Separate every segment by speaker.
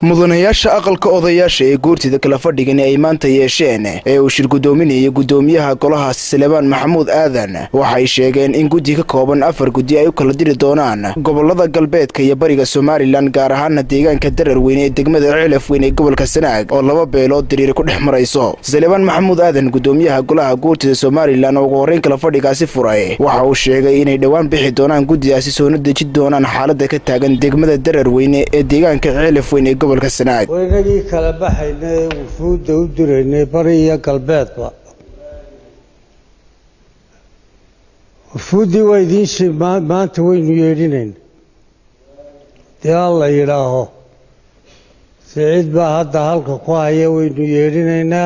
Speaker 1: mudanayaasha aqalka odayaasha ee guurtida kala fadhigan ay maanta yeesheen ee uu shir guddoominayay guddoomiyaha golahaasi salebaan maxamuud aadan waxay sheegeen in guddi ka kooban afar guddi ay u kala diri doonaan gobolada galbeedka iyo bariga somalilan gaar ahaana deegaanka dararweyne ee degmada cilaf weyn ee gobolka sanaag oo laba beelood diriir ku dhex marayso salebaan maxamuud aadan guddoomiyaha golaha guurtida somalilan oo ugu horreyn kala fadhigaasi furay waxa uu sheegay inay dhowaan bixi doonaan guddidaasi soona deji doonaan xaalada ka taagan degmada dararweyne ee deegaanka cilaf weyn ee gobolka sanaag
Speaker 2: waynagii kala baxaynay ee wufuudda u diraynay bari iyo galbeedba wufuuddii waa idiin shi maanta waynu yeedhinayna dee alla yidhaaho siciid baa hadda halka ku haya waynu yeedhinaynaa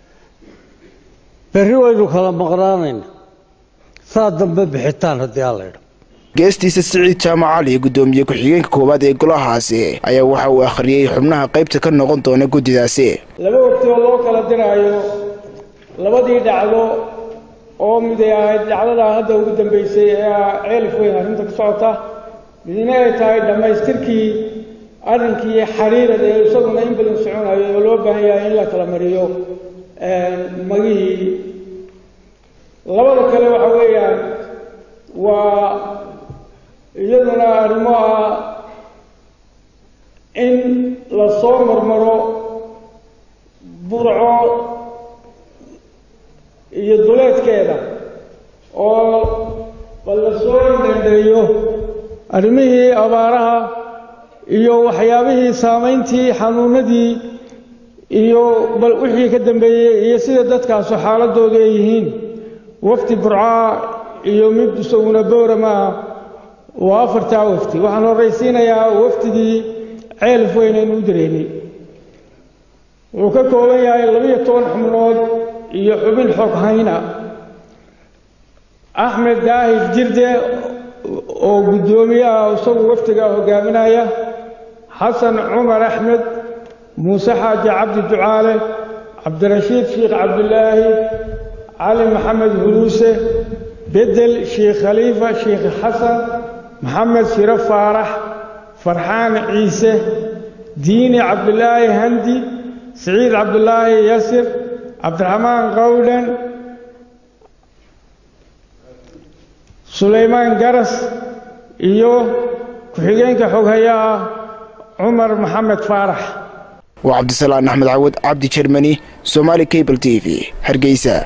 Speaker 2: berri waynu kala maqnaanaynaa saa dambe bixitaan haddii alla yidhaho
Speaker 1: geestiisa siciid jaamac cali guddoomiye ku-xigeenka koowaad ee golahaasi ayaa waxa uu akhriyey xubnaha qaybta ka noqon doona guddidaasi
Speaker 3: laba waqti oo loo kala diraayo labadii dhacdo oo miday ahayd dhacdadaa hadda ugu dambaysay ee ah ceelif weyn arrinta ka socota midina ay tahay dhammaystirkii arrinkii xariirad ee isaguna in badan soconayo oo loo baahan yahay in la kala mariyo magihii labada kale waxa weeyaan waa iyaduna arrimo ah in la soo marmaro burco iyo duleedkeeda oo bal la soo dendheeyo arrimihii abaaraha iyo waxyaabihii saamayntii xanuunadii iyo bal wixii ka dambeeyey iyo sida dadkaasu xaaladoodu ay yihiin wafdi burcaa iyo mid isaguna boorama ah waa afartaa wafdi waxaan horraysiinayaa wafdigii ceelif weyn aynu u diraynay wuxuu ka kooban yahay labiyo toban xubnood iyo xubin xog hayna axmed daahir jirde oo guddoomiyaha isagu wafdigaa hogaaminaya xasan cumar axmed muuse xaaji cabdi ducaale cabdirashiid sheikh cabdilaahi cali maxamed huruuse bedel sheikh khaliifa sheikh xasan maxamed shiro faarax farxaan ciise diini cabdilaahi handi siciid cabdilaahi yasir cabdiraxmaan qawdhan sulaymaan garas iyo ku-xigeenka xoghayaha cumar maxamed faarax
Speaker 1: waa cabdisalaan axmed cawad cabdi jermani somaali cable t v hargeysa